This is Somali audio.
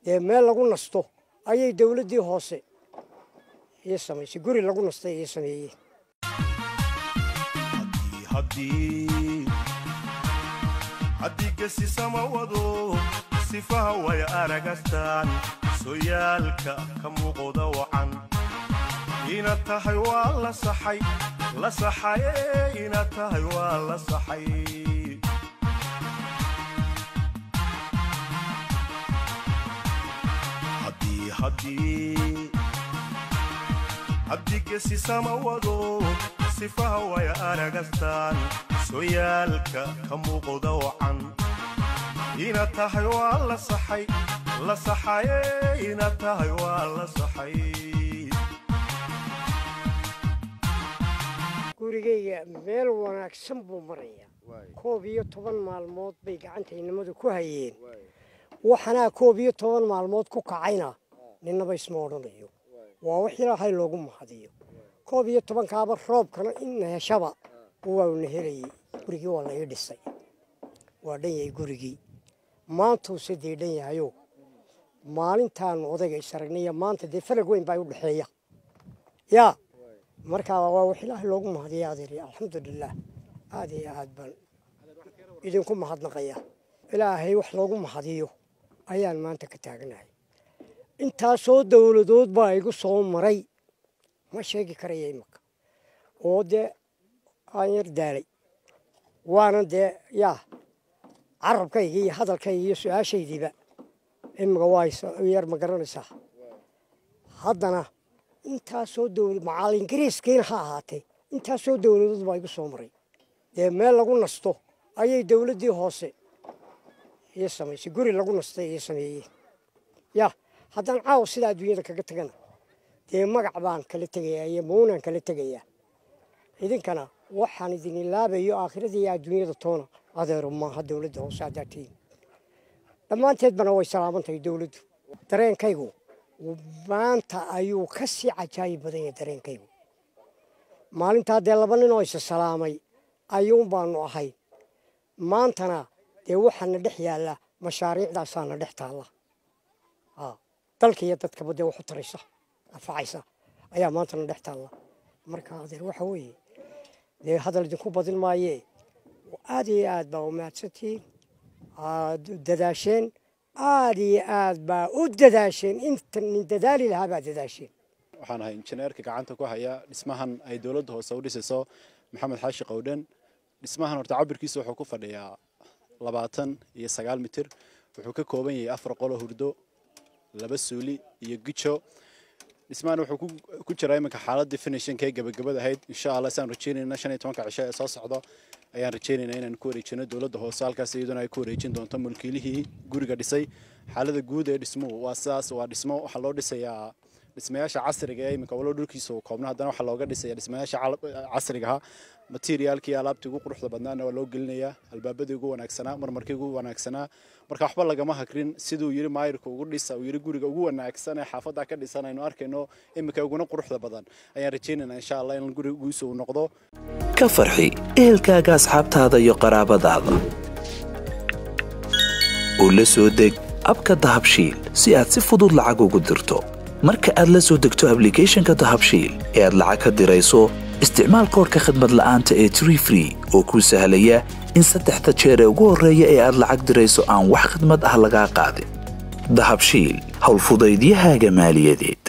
dee meel lagu nasto ayay dowladdii hoose ii samaysay guri lagu nastay ii sameeyeen haddii gesisama wado sifaha way aragastaan soyaalka ka muuqda wacan inaad tahay waa la saxay la saxaye inaad tahay waa la saxay haddii gesisama wado sifaha way aragastaan soyaalka ka muuqda wacan inaad tahay waa la saxay la saxaye inaad tahay waa la saxay gurigayga meel wanaagsan buu marayaa koob iyo toban maalmood bay gacantaynimadu ku hayeen waxanaa koob iyo toban maalmood ku kacayna ninnaba isma odhanayo waa wax ilaahay loogu mahadiyo koob iyo tobankaaba roobkana in heshaba wauna helayay gurigii waa la ii dhisay waa dhan yahay gurigii maantuuse dee dhan yahayo maalintaanu odayga is aragnaya maanta dee falag weyn baa u dhexeeya yaa markaa waa wax ilaahay loogu mahadiya adeer alxamdulilaah aad iyo aad baan idinku mahadnaqaya ilaahay wax loogu mahadiyo ayaan maanta ka taagnahay intaasoo dowladood baa igu soo maray ma sheegi karaya imaka oo dee aan yar daalay waana dee yaa carabkayga iyo hadalkayga iyo su-aashaydiiba imika waa yar ma garanaysaa haddana intaasoo dowlad macaal ingiriiskiina ha ahaatee intaasoo dowladood baa igu soo maray dee meel lagu nasto ayay dowladdii hoose ii samaysay guri lagu nastay ii sameeyeen yaa haddaan caawa sidaa adduunyada kaga tagana dee magac baan kala tegayaa iyo muunaan kala tegayaa idinkana waxaan idin ilaabayo aakhirada iyo adduunyada toona adeero maaha dowladda hoose haddaa tihiin dhammaanteedbana way salaamantahay dowladdu dareenkaygu maanta ayuu ka sii cajaayib badan yahay dareenkaygu maalintaa dee laba nin oo isa salaamay ayuun baanu ahay maantana dee waxaana dhex yaalla mashaariicdaasaana dhex taalla dalka iyo dadkaba dee waxu taraysa anfacaysa ayaa maantana dhex taalla marka adeer waxa weeye dee hadal idinku badin maayee aad iyo aad baa u mahadsantihiin aad dadaasheen aad iyo aad baa u dadaasheen inta nin dadaali lahaa baa dadaasheen waxaan ahay injineerka gacanta ku haya dhismahan ay dowladda hoose u dhisayso maxamed xaashi qowdhan dhismahan horta cabirkiisa wuxuu ku fadhiyaa labaatan iyo sagaal mitir wuxuu ka kooban yahay afar qolo hurdo laba suuli iyo gijo dhismahan wuxuu ku jiraa iminka xaaladii finishinka ee gabagabada ahayd insha allah saan rajeynayna shan iyo tobanka cisho ee soo socdo ayaan rajeynaynaa inaan ku wareejino dowladda hoose halkaas iyaduna ay ku wareejin doonto mulkiilihii guriga dhisay xaalada guud ee dhismuhu waa sidaas waa dhismo waxaa loo dhisayaa dhismayaasha casriga ee iminka walo dhulkiisa uu koobna haddana waxaa looga dhisaya dhismayaasha casriga ahaa materiaalkii alaabtii ugu quruxda badnaana waa loo gelinayaa albaabadii ugu wanaagsanaa marmarkii ugu wanaagsanaa marka waxba lagama hakrin siduu yiri maayirka ugu dhisa uu yiri guriga ugu wanaagsan ee xaafadda ka dhisan aynu arkayno iminka uguna quruxda badan ayaan rajaynaynaa insha allah in gurigiisu uu noqdo ka farxi ehelkaaga asxaabtaada iyo qaraabadaada oo la soo deg abka dahabshiil si aad si fudud lacag ugu dirto marka aad la soo degto ablicathonka dahabshiil ee aad lacag ka dirayso isticmaal koorka khadmad la'aanta ee tree free oo kuu sahlaya in saddexda jeer ee ugu horreeya ee aad lacag dirayso aan wax khidmad ah lagaa qaadin dahabshiil howlfudaydiyahaaga maaliyadeed